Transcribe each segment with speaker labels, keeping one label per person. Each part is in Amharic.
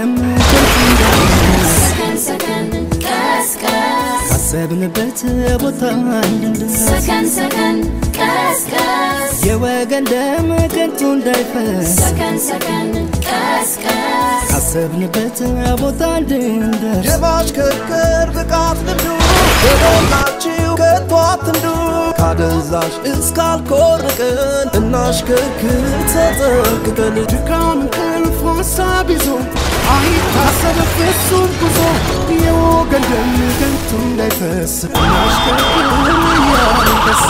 Speaker 1: ገንደም ከንቱ እንዳይፈስ
Speaker 2: ሰከን ሰከን ቀስቀስ
Speaker 1: ካሰብንበት ቦታ እንድንደርስ
Speaker 2: ሰከን ሰከን ቀስቀስ
Speaker 1: የወገን ደም ከንቱ እንዳይፈስ
Speaker 2: ሰከን ሰከን ቀስቀስ
Speaker 1: ካሰብንበት ቦታ እንድንደርስ
Speaker 3: የማሽከርከር ብቃት ልምዱ በሞላችሁ ከቶ አትንዱ ካደንዛዥ እስካልኮርቅን እናሽከርክር ተጠንቅቀን ድካም እንቅልፍ ሀሳብ ይዞ አይታሰብ ፍጹም ጉዞ የወገን ደም ከንቱ እንዳይፈስ እናሽከርክር እያንደስ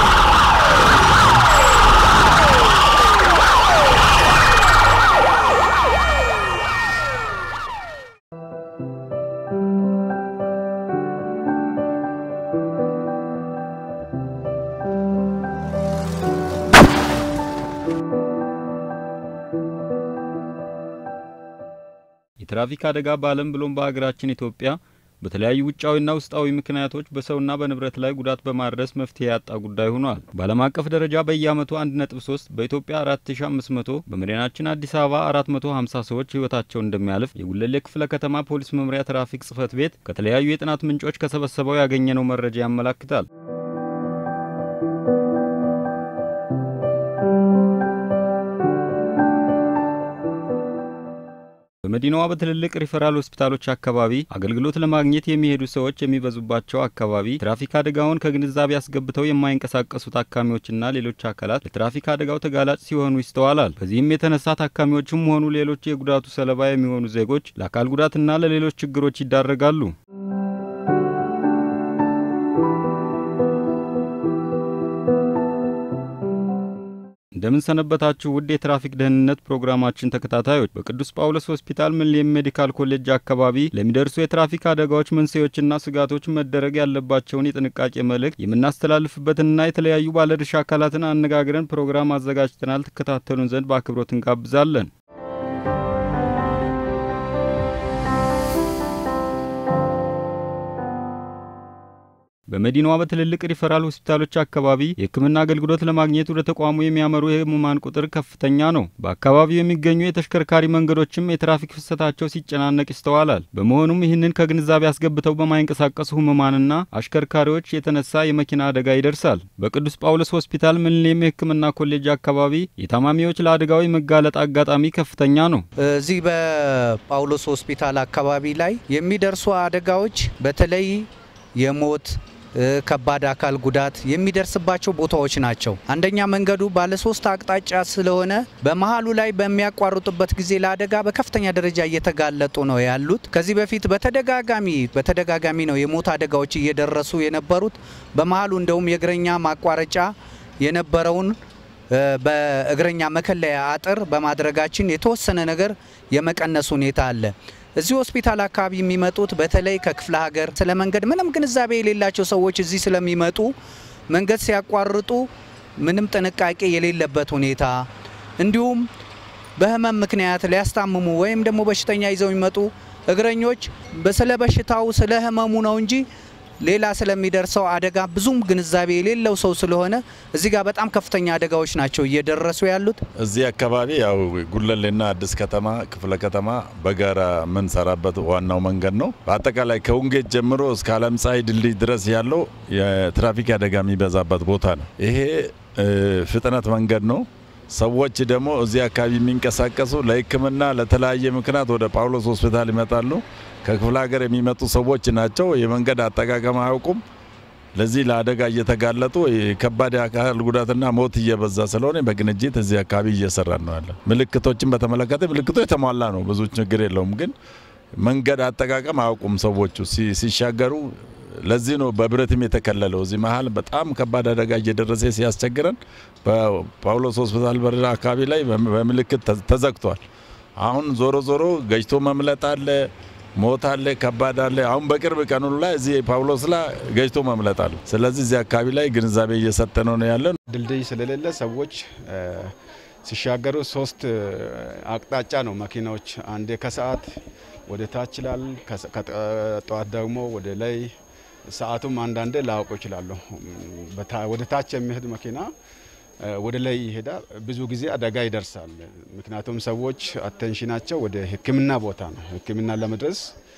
Speaker 4: የትራፊክ አደጋ በዓለም ብሎም በሀገራችን ኢትዮጵያ በተለያዩ ውጫዊና ውስጣዊ ምክንያቶች በሰውና በንብረት ላይ ጉዳት በማድረስ መፍትሄ ያጣ ጉዳይ ሆኗል። በዓለም አቀፍ ደረጃ በየዓመቱ 1.3 በኢትዮጵያ 4500 በመዲናችን አዲስ አበባ 450 ሰዎች ሕይወታቸውን እንደሚያልፍ የጉለሌ ክፍለ ከተማ ፖሊስ መምሪያ ትራፊክ ጽሕፈት ቤት ከተለያዩ የጥናት ምንጮች ከሰበሰበው ያገኘነው መረጃ ያመላክታል። በመዲናዋ በትልልቅ ሪፈራል ሆስፒታሎች አካባቢ አገልግሎት ለማግኘት የሚሄዱ ሰዎች የሚበዙባቸው አካባቢ ትራፊክ አደጋውን ከግንዛቤ አስገብተው የማይንቀሳቀሱ ታካሚዎችና ሌሎች አካላት ለትራፊክ አደጋው ተጋላጭ ሲሆኑ ይስተዋላል። በዚህም የተነሳ ታካሚዎችም ሆኑ ሌሎች የጉዳቱ ሰለባ የሚሆኑ ዜጎች ለአካል ጉዳትና ለሌሎች ችግሮች ይዳረጋሉ። እንደምን ሰነበታችሁ ውድ የትራፊክ ደህንነት ፕሮግራማችን ተከታታዮች። በቅዱስ ጳውሎስ ሆስፒታል ሚሊኒየም ሜዲካል ኮሌጅ አካባቢ ለሚደርሱ የትራፊክ አደጋዎች መንስኤዎችና ስጋቶች መደረግ ያለባቸውን የጥንቃቄ መልእክት የምናስተላልፍበትንና የተለያዩ ባለድርሻ አካላትን አነጋግረን ፕሮግራም አዘጋጅተናል። ትከታተሉን ዘንድ በአክብሮት እንጋብዛለን። በመዲናዋ በትልልቅ ሪፈራል ሆስፒታሎች አካባቢ የሕክምና አገልግሎት ለማግኘት ወደ ተቋሙ የሚያመሩ የህሙማን ቁጥር ከፍተኛ ነው። በአካባቢው የሚገኙ የተሽከርካሪ መንገዶችም የትራፊክ ፍሰታቸው ሲጨናነቅ ይስተዋላል። በመሆኑም ይህንን ከግንዛቤ አስገብተው በማይንቀሳቀሱ ህሙማንና አሽከርካሪዎች የተነሳ የመኪና አደጋ ይደርሳል። በቅዱስ ጳውሎስ ሆስፒታል ሚሊኒየም የሕክምና ኮሌጅ አካባቢ የታማሚዎች ለአደጋው የመጋለጥ አጋጣሚ ከፍተኛ ነው።
Speaker 5: እዚህ በጳውሎስ ሆስፒታል አካባቢ ላይ የሚደርሱ አደጋዎች በተለይ የሞት ከባድ አካል ጉዳት የሚደርስባቸው ቦታዎች ናቸው። አንደኛ መንገዱ ባለሶስት አቅጣጫ ስለሆነ በመሀሉ ላይ በሚያቋርጡበት ጊዜ ለአደጋ በከፍተኛ ደረጃ እየተጋለጡ ነው ያሉት። ከዚህ በፊት በተደጋጋሚ በተደጋጋሚ ነው የሞት አደጋዎች እየደረሱ የነበሩት። በመሀሉ እንደውም የእግረኛ ማቋረጫ የነበረውን በእግረኛ መከለያ አጥር በማድረጋችን የተወሰነ ነገር የመቀነስ ሁኔታ አለ። እዚህ ሆስፒታል አካባቢ የሚመጡት በተለይ ከክፍለ ሀገር ስለ መንገድ ምንም ግንዛቤ የሌላቸው ሰዎች እዚህ ስለሚመጡ መንገድ ሲያቋርጡ ምንም ጥንቃቄ የሌለበት ሁኔታ እንዲሁም በሕመም ምክንያት ሊያስታምሙ ወይም ደግሞ በሽተኛ ይዘው የሚመጡ እግረኞች ስለ በሽታው ስለ ሕመሙ ነው እንጂ ሌላ ስለሚደርሰው አደጋ ብዙም ግንዛቤ የሌለው ሰው ስለሆነ እዚህ ጋር በጣም ከፍተኛ አደጋዎች ናቸው እየደረሱ ያሉት።
Speaker 6: እዚህ አካባቢ ያው ጉለሌና አዲስ ከተማ ክፍለ ከተማ በጋራ የምንሰራበት ዋናው መንገድ ነው። በአጠቃላይ ከውንጌት ጀምሮ እስከ አለም ፀሐይ ድልድይ ድረስ ያለው የትራፊክ አደጋ የሚበዛበት ቦታ ነው። ይሄ ፍጥነት መንገድ ነው። ሰዎች ደግሞ እዚህ አካባቢ የሚንቀሳቀሱ ለሕክምና ለተለያየ ምክንያት ወደ ጳውሎስ ሆስፒታል ይመጣሉ። ከክፍለ ሀገር የሚመጡ ሰዎች ናቸው። የመንገድ አጠቃቀም አያውቁም። ለዚህ ለአደጋ እየተጋለጡ የከባድ የአካል ጉዳትና ሞት እየበዛ ስለሆነ በቅንጅት እዚህ አካባቢ እየሰራ ነው ያለ። ምልክቶችን በተመለከተ ምልክቱ የተሟላ ነው፣ ብዙ ችግር የለውም። ግን መንገድ አጠቃቀም አያውቁም ሰዎቹ ሲሻገሩ። ለዚህ ነው በብረትም የተከለለው። እዚህ መሀል በጣም ከባድ አደጋ እየደረሰ ሲያስቸግረን በጳውሎስ ሆስፒታል በር አካባቢ ላይ በምልክት ተዘግቷል። አሁን ዞሮ ዞሮ ገጭቶ መምለጥ አለ ሞት አለ፣ ከባድ አለ። አሁን በቅርብ ቀኑ ላይ እዚህ ጳውሎስ ላይ ገጭቶ መምለጥ አለ። ስለዚህ እዚህ አካባቢ ላይ ግንዛቤ እየሰጠ ነው ነው ያለን።
Speaker 7: ድልድይ ስለሌለ ሰዎች ሲሻገሩ ሶስት አቅጣጫ ነው መኪናዎች፣ አንዴ ከሰዓት ወደ ታች ይላል፣ ከጠዋት ደግሞ ወደ ላይ። ሰዓቱም አንዳንዴ ላያውቁ ይችላሉ። ወደ ታች የሚሄድ መኪና ወደ ላይ ይሄዳል። ብዙ ጊዜ አደጋ ይደርሳል። ምክንያቱም ሰዎች አቴንሽናቸው ወደ ሕክምና ቦታ ነው። ሕክምና ለመድረስ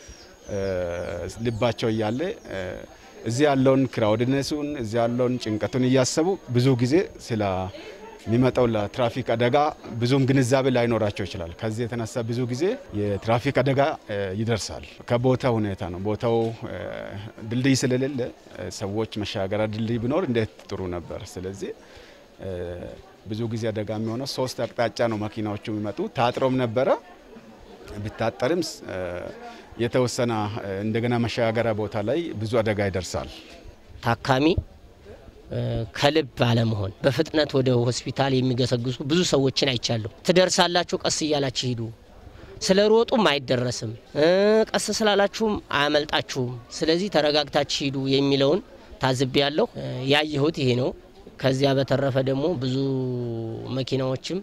Speaker 7: ልባቸው እያለ እዚህ ያለውን ክራውድነሱን እዚህ ያለውን ጭንቀቱን እያሰቡ ብዙ ጊዜ ስለ የሚመጣው ለትራፊክ አደጋ ብዙም ግንዛቤ ላይኖራቸው ይችላል። ከዚህ የተነሳ ብዙ ጊዜ የትራፊክ አደጋ ይደርሳል። ከቦታ ሁኔታ ነው። ቦታው ድልድይ ስለሌለ ሰዎች መሻገሪያ ድልድይ ቢኖር እንዴት ጥሩ ነበር። ስለዚህ ብዙ ጊዜ አደጋ የሚሆነው ሶስት አቅጣጫ ነው መኪናዎቹ የሚመጡ። ታጥሮም ነበረ ቢታጠርም የተወሰነ እንደገና መሻገሪያ ቦታ ላይ ብዙ አደጋ ይደርሳል።
Speaker 8: ታካሚ ከልብ አለመሆን በፍጥነት ወደ ሆስፒታል የሚገሰግሱ ብዙ ሰዎችን አይቻለሁ። ትደርሳላችሁ፣ ቀስ እያላችሁ ሂዱ፣ ስለ ሮጡም አይደረስም፣ ቀስ ስላላችሁም አያመልጣችሁም፣ ስለዚህ ተረጋግታችሁ ሂዱ የሚለውን ታዝቤ ያለሁ ያየሁት ይሄ ነው። ከዚያ በተረፈ ደግሞ ብዙ መኪናዎችም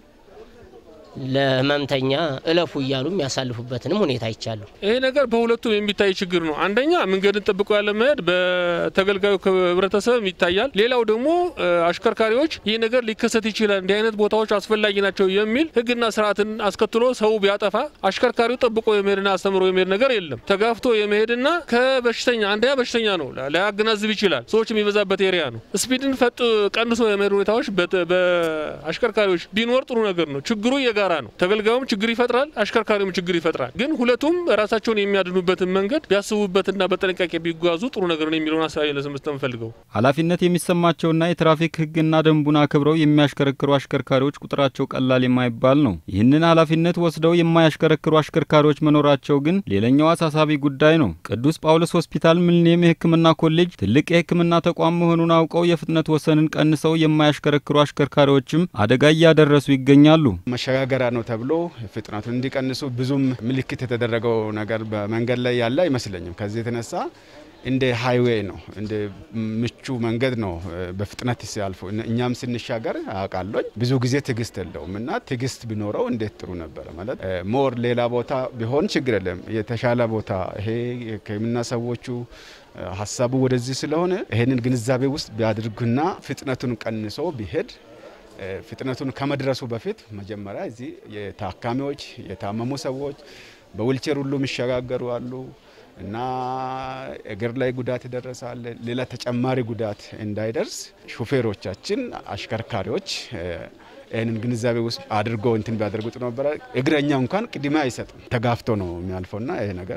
Speaker 8: ለህመምተኛ እለፉ እያሉ የሚያሳልፉበትንም ሁኔታ አይቻለሁ።
Speaker 9: ይሄ ነገር በሁለቱም የሚታይ ችግር ነው። አንደኛ መንገድን ጠብቆ ያለ መሄድ በተገልጋዩ ህብረተሰብ ይታያል። ሌላው ደግሞ አሽከርካሪዎች ይህ ነገር ሊከሰት ይችላል፣ እንዲህ አይነት ቦታዎች አስፈላጊ ናቸው የሚል ህግና ስርዓትን አስከትሎ ሰው ቢያጠፋ አሽከርካሪው ጠብቆ የመሄድና አስተምሮ የመሄድ ነገር የለም። ተጋፍቶ የመሄድና ከበሽተኛ አንደኛ በሽተኛ ነው ላያገናዝብ ይችላል። ሰዎች የሚበዛበት ኤሪያ ነው። ስፒድን ፈጥ ቀንሶ የመሄድ ሁኔታዎች በአሽከርካሪዎች ቢኖር ጥሩ ነገር ነው። ችግሩ የጋራ ነው። ተገልጋዩም ችግር ይፈጥራል፣ አሽከርካሪውም ችግር ይፈጥራል። ግን ሁለቱም ራሳቸውን የሚያድኑበትን መንገድ ቢያስቡበትና በጥንቃቄ ቢጓዙ ጥሩ ነገር ነው የሚለውን ሀሳብ ለመስጠት እንፈልገው።
Speaker 4: ኃላፊነት የሚሰማቸውና የትራፊክ ህግና ደንቡን አክብረው የሚያሽከረክሩ አሽከርካሪዎች ቁጥራቸው ቀላል የማይባል ነው። ይህንን ኃላፊነት ወስደው የማያሽከረክሩ አሽከርካሪዎች መኖራቸው ግን ሌላኛው አሳሳቢ ጉዳይ ነው። ቅዱስ ጳውሎስ ሆስፒታል ሚሊኒየም የህክምና ኮሌጅ ትልቅ የህክምና ተቋም መሆኑን አውቀው የፍጥነት ወሰንን ቀንሰው የማያሽከረክሩ አሽከርካሪዎችም አደጋ እያደረሱ ይገኛሉ።
Speaker 7: መሸጋገሪያ ነው ተብሎ ፍጥነቱን እንዲቀንሱ ብዙም ምልክት የተደረገው ነገር በመንገድ ላይ ያለ አይመስለኝም። ከዚህ የተነሳ እንደ ሃይዌይ ነው፣ እንደ ምቹ መንገድ ነው በፍጥነት ሲያልፉ። እኛም ስንሻገር አውቃለኝ ብዙ ጊዜ ትዕግስት የለውም እና ትዕግስት ቢኖረው እንዴት ጥሩ ነበረ ማለት ሞር ሌላ ቦታ ቢሆን ችግር የለም። የተሻለ ቦታ ይሄ የህክምና ሰዎቹ ሀሳቡ ወደዚህ ስለሆነ ይሄንን ግንዛቤ ውስጥ ቢያድርጉና ፍጥነቱን ቀንሶ ቢሄድ ፍጥነቱን ከመድረሱ በፊት መጀመሪያ እዚህ የታካሚዎች የታመሙ ሰዎች በዊልቸር ሁሉ የሚሸጋገሩ አሉ እና እግር ላይ ጉዳት ይደረሳል። ሌላ ተጨማሪ ጉዳት እንዳይደርስ ሹፌሮቻችን፣ አሽከርካሪዎች ይህንን ግንዛቤ ውስጥ አድርጎ እንትን ቢያደርጉ ጥሩ ነበረ። እግረኛ እንኳን ቅድሚያ አይሰጥም፣ ተጋፍቶ ነው የሚያልፈውና ይሄ ነገር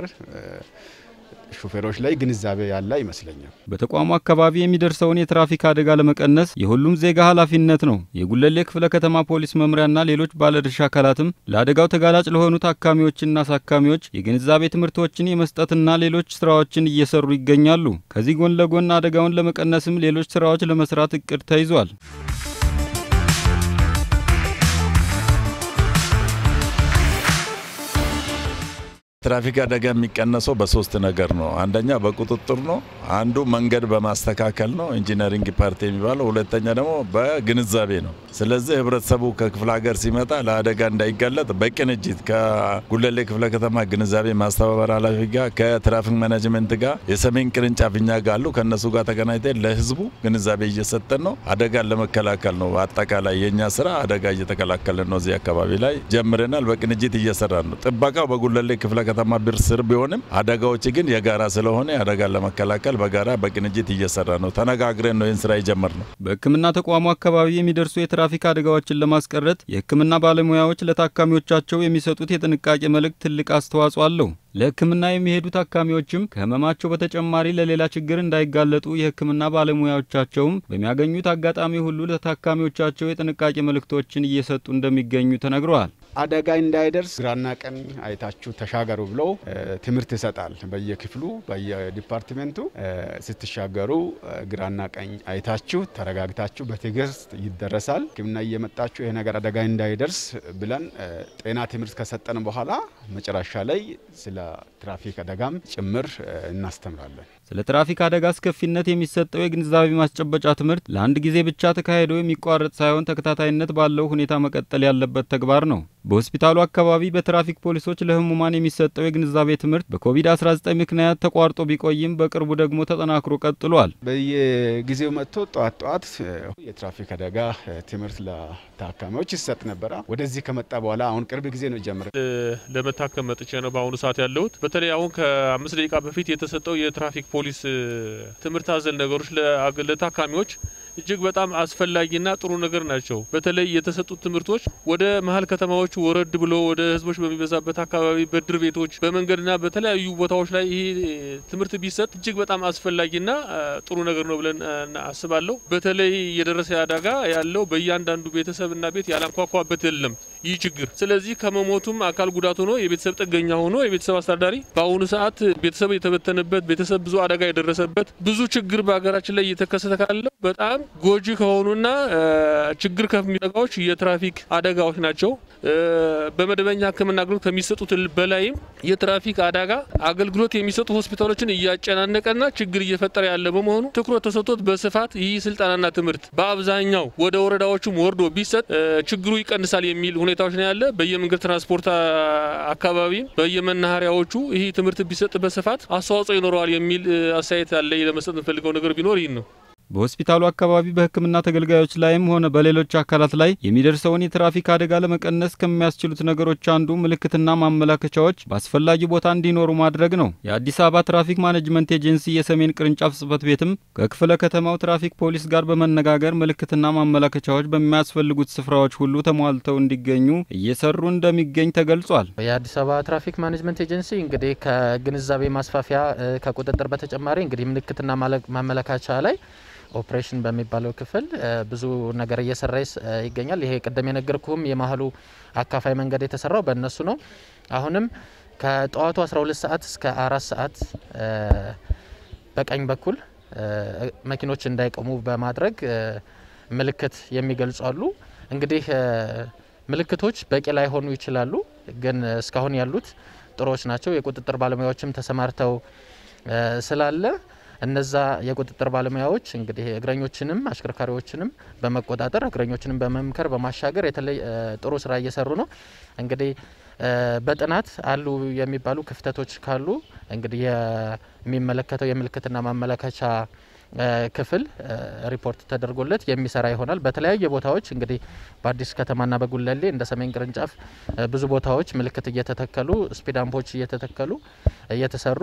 Speaker 7: ሹፌሮች ላይ ግንዛቤ ያለ አይመስለኝም።
Speaker 4: በተቋሙ አካባቢ የሚደርሰውን የትራፊክ አደጋ ለመቀነስ የሁሉም ዜጋ ኃላፊነት ነው። የጉለሌ ክፍለ ከተማ ፖሊስ መምሪያና ሌሎች ባለድርሻ አካላትም ለአደጋው ተጋላጭ ለሆኑ ታካሚዎችና አሳካሚዎች የግንዛቤ ትምህርቶችን የመስጠትና ሌሎች ስራዎችን እየሰሩ ይገኛሉ። ከዚህ ጎን ለጎን አደጋውን ለመቀነስም ሌሎች ስራዎች ለመስራት እቅድ ተይዟል።
Speaker 6: ትራፊክ አደጋ የሚቀነሰው በሶስት ነገር ነው። አንደኛ በቁጥጥር ነው። አንዱ መንገድ በማስተካከል ነው፣ ኢንጂነሪንግ ፓርቲ የሚባለው። ሁለተኛ ደግሞ በግንዛቤ ነው። ስለዚህ ህብረተሰቡ ከክፍለ ሀገር ሲመጣ ለአደጋ እንዳይጋለጥ በቅንጅት ከጉለሌ ክፍለ ከተማ ግንዛቤ ማስተባበር ኃላፊ ጋር ከትራፊክ ማኔጅመንት ጋር የሰሜን ቅርንጫፍ እኛ ጋር አሉ። ከእነሱ ጋር ተገናኝተን ለህዝቡ ግንዛቤ እየሰጠን ነው። አደጋን ለመከላከል ነው። አጠቃላይ የእኛ ስራ አደጋ እየተከላከልን ነው። እዚህ አካባቢ ላይ ጀምረናል። በቅንጅት እየሰራን ነው። ጥበቃው በጉለሌ ክፍለ ከተማ ብር ስር ቢሆንም አደጋዎች ግን የጋራ ስለሆነ አደጋን ለመከላከል በጋራ በቅንጅት እየሰራ ነው። ተነጋግረን ነው ይህን ስራ የጀመርነው።
Speaker 4: በሕክምና ተቋሙ አካባቢ የሚደርሱ የትራፊክ አደጋዎችን ለማስቀረት የሕክምና ባለሙያዎች ለታካሚዎቻቸው የሚሰጡት የጥንቃቄ መልእክት ትልቅ አስተዋጽኦ አለው። ለሕክምና የሚሄዱ ታካሚዎችም ከህመማቸው በተጨማሪ ለሌላ ችግር እንዳይጋለጡ የሕክምና ባለሙያዎቻቸውም በሚያገኙት አጋጣሚ ሁሉ ለታካሚዎቻቸው የጥንቃቄ መልእክቶችን እየሰጡ እንደሚገኙ ተነግረዋል።
Speaker 7: አደጋ እንዳይደርስ ግራና ቀኝ አይታችሁ ተሻገሩ ብሎ ትምህርት ይሰጣል። በየክፍሉ በየዲፓርትሜንቱ ስትሻገሩ ግራና ቀኝ አይታችሁ ተረጋግታችሁ በትዕግስት ይደረሳል። ሕክምና እየመጣችሁ ይሄ ነገር አደጋ እንዳይደርስ ብለን ጤና ትምህርት ከሰጠን በኋላ መጨረሻ ላይ ስለ ትራፊክ አደጋም ጭምር እናስተምራለን።
Speaker 4: ስለ ትራፊክ አደጋ አስከፊነት የሚሰጠው የግንዛቤ ማስጨበጫ ትምህርት ለአንድ ጊዜ ብቻ ተካሂዶ የሚቋረጥ ሳይሆን ተከታታይነት ባለው ሁኔታ መቀጠል ያለበት ተግባር ነው። በሆስፒታሉ አካባቢ በትራፊክ ፖሊሶች ለህሙማን የሚሰጠው የግንዛቤ ትምህርት በኮቪድ-19 ምክንያት ተቋርጦ ቢቆይም በቅርቡ ደግሞ ተጠናክሮ ቀጥሏል።
Speaker 7: በየጊዜው መጥቶ ጠዋት ጠዋት የትራፊክ አደጋ ትምህርት ለታካሚዎች ይሰጥ ነበረ። ወደዚህ ከመጣ በኋላ አሁን ቅርብ ጊዜ ነው ጀምረ
Speaker 9: ለመታከም መጥቼ ነው በአሁኑ ሰዓት ያለሁት። በተለይ አሁን ከአምስት ደቂቃ በፊት የተሰጠው የትራፊክ ፖሊስ ትምህርት አዘል ነገሮች ለታካሚዎች እጅግ በጣም አስፈላጊና ጥሩ ነገር ናቸው። በተለይ የተሰጡት ትምህርቶች ወደ መሀል ከተማዎቹ ወረድ ብሎ ወደ ህዝቦች በሚበዛበት አካባቢ በድር ቤቶች፣ በመንገድና በተለያዩ ቦታዎች ላይ ይህ ትምህርት ቢሰጥ እጅግ በጣም አስፈላጊና ጥሩ ነገር ነው ብለን አስባለሁ። በተለይ የደረሰ አደጋ ያለው በእያንዳንዱ ቤተሰብና ቤት ያላንኳኳበት የለም ይህ ችግር። ስለዚህ ከመሞቱም አካል ጉዳት ሆኖ የቤተሰብ ጥገኛ ሆኖ የቤተሰብ አስተዳዳሪ በአሁኑ ሰዓት ቤተሰብ የተበተነበት ቤተሰብ ብዙ አደጋ የደረሰበት ብዙ ችግር በሀገራችን ላይ እየተከሰተ ካለው በጣም ጎጂ ከሆኑና ችግር ከሚጠቃዎች የትራፊክ አደጋዎች ናቸው። በመደበኛ ሕክምና አገልግሎት ከሚሰጡት በላይም የትራፊክ አደጋ አገልግሎት የሚሰጡ ሆስፒታሎችን እያጨናነቀና ችግር እየፈጠረ ያለ በመሆኑ ትኩረት ተሰጥቶት በስፋት ይህ ስልጠናና ትምህርት በአብዛኛው ወደ ወረዳዎቹም ወርዶ ቢሰጥ ችግሩ ይቀንሳል የሚል ሁኔታዎች ነው ያለ። በየመንገድ ትራንስፖርት አካባቢም በየመናኸሪያዎቹ ይህ ትምህርት ቢሰጥ በስፋት አስተዋጽኦ ይኖረዋል የሚል አስተያየት አለ። ለመስጠት የምፈልገው ነገር ቢኖር ይህን ነው።
Speaker 4: በሆስፒታሉ አካባቢ በሕክምና ተገልጋዮች ላይም ሆነ በሌሎች አካላት ላይ የሚደርሰውን የትራፊክ አደጋ ለመቀነስ ከሚያስችሉት ነገሮች አንዱ ምልክትና ማመላከቻዎች በአስፈላጊ ቦታ እንዲኖሩ ማድረግ ነው። የአዲስ አበባ ትራፊክ ማኔጅመንት ኤጀንሲ የሰሜን ቅርንጫፍ ጽሕፈት ቤትም ከክፍለ ከተማው ትራፊክ ፖሊስ ጋር በመነጋገር ምልክትና ማመላከቻዎች በሚያስፈልጉት ስፍራዎች ሁሉ ተሟልተው እንዲገኙ እየሰሩ እንደሚገኝ ተገልጿል።
Speaker 10: የአዲስ አበባ ትራፊክ ማኔጅመንት ኤጀንሲ እንግዲህ ከግንዛቤ ማስፋፊያ ከቁጥጥር በተጨማሪ እንግዲህ ምልክትና ማመላከቻ ላይ ኦፕሬሽን በሚባለው ክፍል ብዙ ነገር እየሰራ ይገኛል። ይሄ ቅድም የነገርኩህም የመሀሉ አካፋይ መንገድ የተሰራው በእነሱ ነው። አሁንም ከጠዋቱ 12 ሰዓት እስከ አራት ሰዓት በቀኝ በኩል መኪኖች እንዳይቆሙ በማድረግ ምልክት የሚገልጹ አሉ። እንግዲህ ምልክቶች በቂ ላይሆኑ ይችላሉ፣ ግን እስካሁን ያሉት ጥሩዎች ናቸው። የቁጥጥር ባለሙያዎችም ተሰማርተው ስላለ እነዛ የቁጥጥር ባለሙያዎች እንግዲህ እግረኞችንም አሽከርካሪዎችንም በመቆጣጠር እግረኞችንም በመምከር በማሻገር የተለይ ጥሩ ስራ እየሰሩ ነው። እንግዲህ በጥናት አሉ የሚባሉ ክፍተቶች ካሉ እንግዲህ የሚመለከተው የምልክትና ማመለከቻ ክፍል ሪፖርት ተደርጎለት የሚሰራ ይሆናል። በተለያየ ቦታዎች እንግዲህ በአዲስ ከተማና በጉለሌ እንደ ሰሜን ቅርንጫፍ ብዙ ቦታዎች ምልክት እየተተከሉ ስፒድ አምፖች እየተተከሉ እየተሰሩ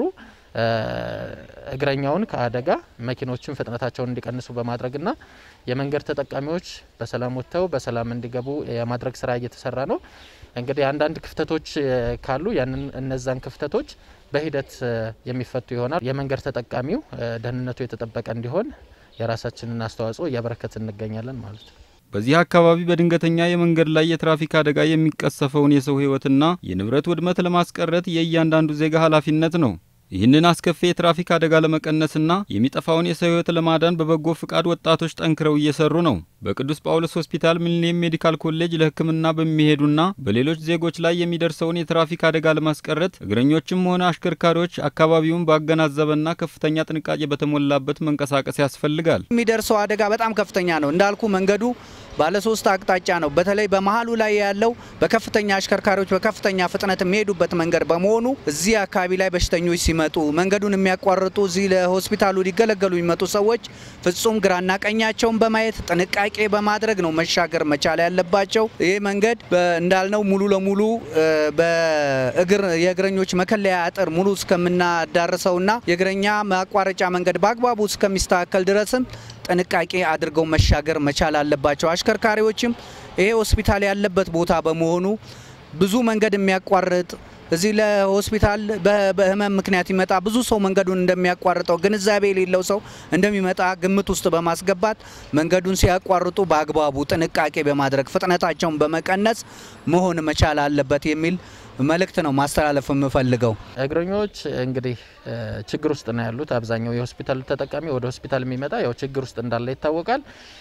Speaker 10: እግረኛውን ከአደጋ መኪኖችን ፍጥነታቸውን እንዲቀንሱ በማድረግና የመንገድ ተጠቃሚዎች በሰላም ወጥተው በሰላም እንዲገቡ የማድረግ ስራ እየተሰራ ነው። እንግዲህ አንዳንድ ክፍተቶች ካሉ ያንን እነዛን ክፍተቶች በሂደት የሚፈቱ ይሆናል። የመንገድ ተጠቃሚው ደህንነቱ የተጠበቀ እንዲሆን የራሳችንን አስተዋጽኦ እያበረከት እንገኛለን ማለት ነው።
Speaker 4: በዚህ አካባቢ በድንገተኛ የመንገድ ላይ የትራፊክ አደጋ የሚቀሰፈውን የሰው ሕይወትና የንብረት ውድመት ለማስቀረት የእያንዳንዱ ዜጋ ኃላፊነት ነው። ይህንን አስከፊ የትራፊክ አደጋ ለመቀነስና የሚጠፋውን የሰው ሕይወት ለማዳን በበጎ ፍቃድ ወጣቶች ጠንክረው እየሰሩ ነው። በቅዱስ ጳውሎስ ሆስፒታል ሚሊኒየም ሜዲካል ኮሌጅ ለሕክምና በሚሄዱና በሌሎች ዜጎች ላይ የሚደርሰውን የትራፊክ አደጋ ለማስቀረት እግረኞችም ሆነ አሽከርካሪዎች አካባቢውን ባገናዘበና ከፍተኛ ጥንቃቄ በተሞላበት መንቀሳቀስ ያስፈልጋል።
Speaker 5: የሚደርሰው አደጋ በጣም ከፍተኛ ነው። እንዳልኩ መንገዱ ባለሶስት አቅጣጫ ነው። በተለይ በመሀሉ ላይ ያለው በከፍተኛ አሽከርካሪዎች በከፍተኛ ፍጥነት የሚሄዱበት መንገድ በመሆኑ እዚህ አካባቢ ላይ በሽተኞች ሲመጡ መንገዱን የሚያቋርጡ እዚህ ለሆስፒታሉ ሊገለገሉ የሚመጡ ሰዎች ፍጹም ግራና ቀኛቸውን በማየት ጥንቃቄ በማድረግ ነው መሻገር መቻል ያለባቸው። ይህ መንገድ እንዳልነው ሙሉ ለሙሉ በእግር የእግረኞች መከለያ አጥር ሙሉ እስከምናዳርሰውና የእግረኛ ማቋረጫ መንገድ በአግባቡ እስከሚስተካከል ድረስም ጥንቃቄ አድርገው መሻገር መቻል አለባቸው። አሽከርካሪዎችም ይሄ ሆስፒታል ያለበት ቦታ በመሆኑ ብዙ መንገድ የሚያቋርጥ እዚህ ለሆስፒታል በህመም ምክንያት ይመጣ ብዙ ሰው መንገዱን እንደሚያቋርጠው ግንዛቤ የሌለው ሰው እንደሚመጣ ግምት ውስጥ በማስገባት መንገዱን ሲያቋርጡ በአግባቡ ጥንቃቄ በማድረግ ፍጥነታቸውን በመቀነስ መሆን መቻል አለበት የሚል መልእክት ነው ማስተላለፍ የምፈልገው።
Speaker 10: እግረኞች እንግዲህ ችግር ውስጥ ነው ያሉት። አብዛኛው የሆስፒታል ተጠቃሚ ወደ ሆስፒታል የሚመጣ ያው ችግር ውስጥ እንዳለ ይታወቃል።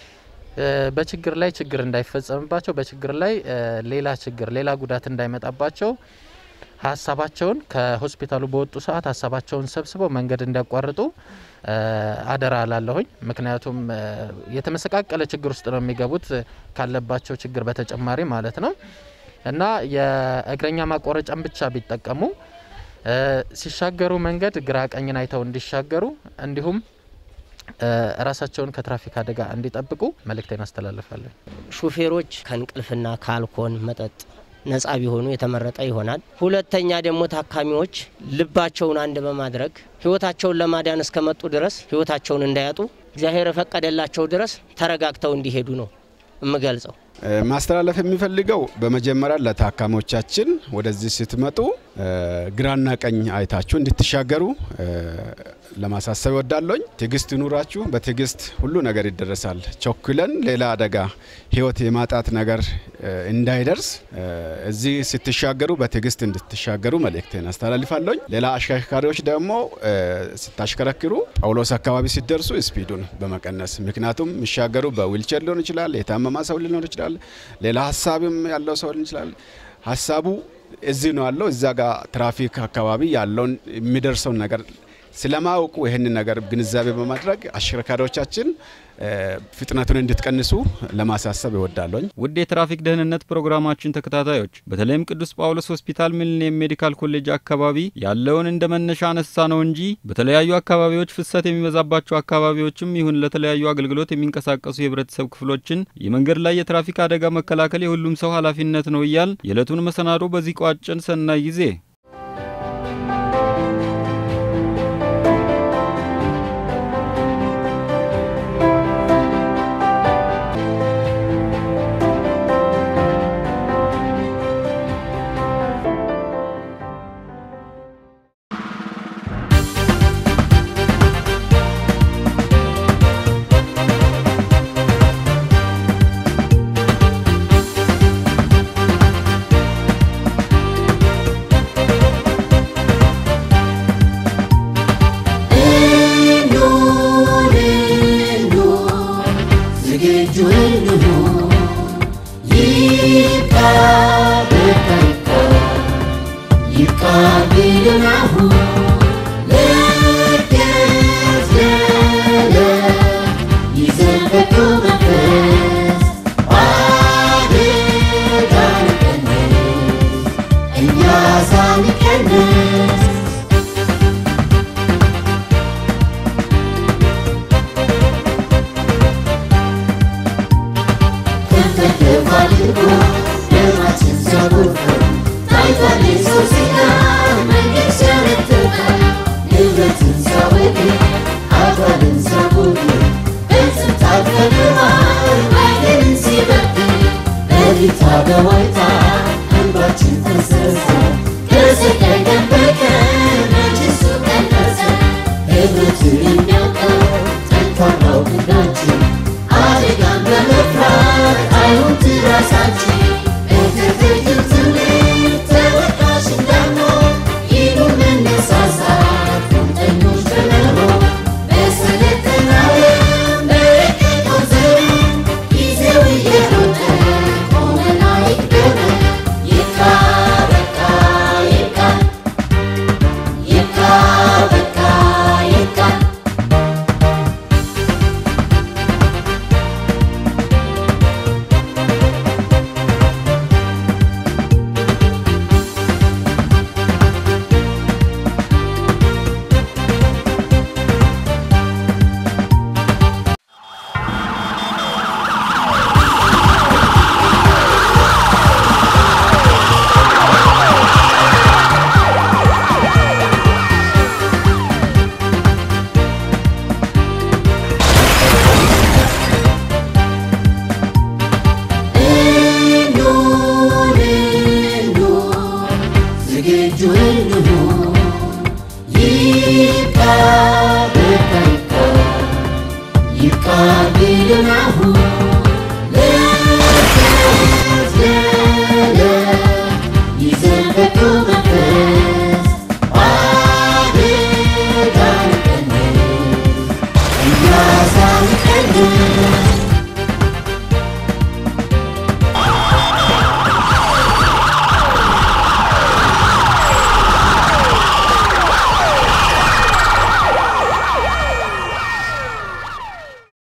Speaker 10: በችግር ላይ ችግር እንዳይፈጸምባቸው፣ በችግር ላይ ሌላ ችግር ሌላ ጉዳት እንዳይመጣባቸው ሀሳባቸውን ከሆስፒታሉ በወጡ ሰዓት ሀሳባቸውን ሰብስበው መንገድ እንዲያቋርጡ አደራ ላለሁኝ። ምክንያቱም የተመሰቃቀለ ችግር ውስጥ ነው የሚገቡት ካለባቸው ችግር በተጨማሪ ማለት ነው። እና የእግረኛ ማቋረጫን ብቻ ቢጠቀሙ ሲሻገሩ መንገድ ግራ ቀኝን አይተው እንዲሻገሩ እንዲሁም ራሳቸውን ከትራፊክ አደጋ እንዲጠብቁ መልእክቴን አስተላልፋለሁ።
Speaker 8: ሹፌሮች ከእንቅልፍና ከአልኮል መጠጥ ነጻ ቢሆኑ የተመረጠ ይሆናል። ሁለተኛ ደግሞ ታካሚዎች ልባቸውን አንድ በማድረግ ህይወታቸውን ለማዳን እስከመጡ ድረስ ህይወታቸውን እንዳያጡ እግዚአብሔር የፈቀደላቸው ድረስ ተረጋግተው እንዲሄዱ ነው የምገልጸው።
Speaker 7: ማስተላለፍ የሚፈልገው በመጀመሪያ ለታካሚዎቻችን ወደዚህ ስትመጡ ግራና ቀኝ አይታችሁ እንድትሻገሩ ለማሳሰብ እወዳለሁኝ። ትዕግስት ይኑራችሁ። በትዕግስት ሁሉ ነገር ይደረሳል። ቸኩለን ሌላ አደጋ ህይወት የማጣት ነገር እንዳይደርስ እዚህ ስትሻገሩ በትዕግስት እንድትሻገሩ መልእክቴን አስተላልፋለሁኝ። ሌላ አሽከርካሪዎች ደግሞ ስታሽከረክሩ ጳውሎስ አካባቢ ሲደርሱ ስፒዱን በመቀነስ ምክንያቱም የሚሻገሩ በዊልቸር ሊሆን ይችላል፣ የታመማ ሰው ሊሆን ይችላል፣ ሌላ ሀሳብም ያለው ሰው ሊሆን ይችላል። ሀሳቡ እዚህ ነው ያለው። እዛ ጋር ትራፊክ አካባቢ ያለውን የሚደርሰውን ነገር ስለማወቁ ይህንን ነገር ግንዛቤ በማድረግ አሽከርካሪዎቻችን ፍጥነቱን እንድትቀንሱ ለማሳሰብ ይወዳለኝ።
Speaker 4: ውድ የትራፊክ ደህንነት ፕሮግራማችን ተከታታዮች በተለይም ቅዱስ ጳውሎስ ሆስፒታል ሚሊኒየም ሜዲካል ኮሌጅ አካባቢ ያለውን እንደ መነሻ አነሳ ነው እንጂ በተለያዩ አካባቢዎች ፍሰት የሚበዛባቸው አካባቢዎችም ይሁን ለተለያዩ አገልግሎት የሚንቀሳቀሱ የህብረተሰብ ክፍሎችን የመንገድ ላይ የትራፊክ አደጋ መከላከል የሁሉም ሰው ኃላፊነት ነው እያል የዕለቱን መሰናዶ በዚህ ቋጭን። ሰናይ ጊዜ
Speaker 2: Every time I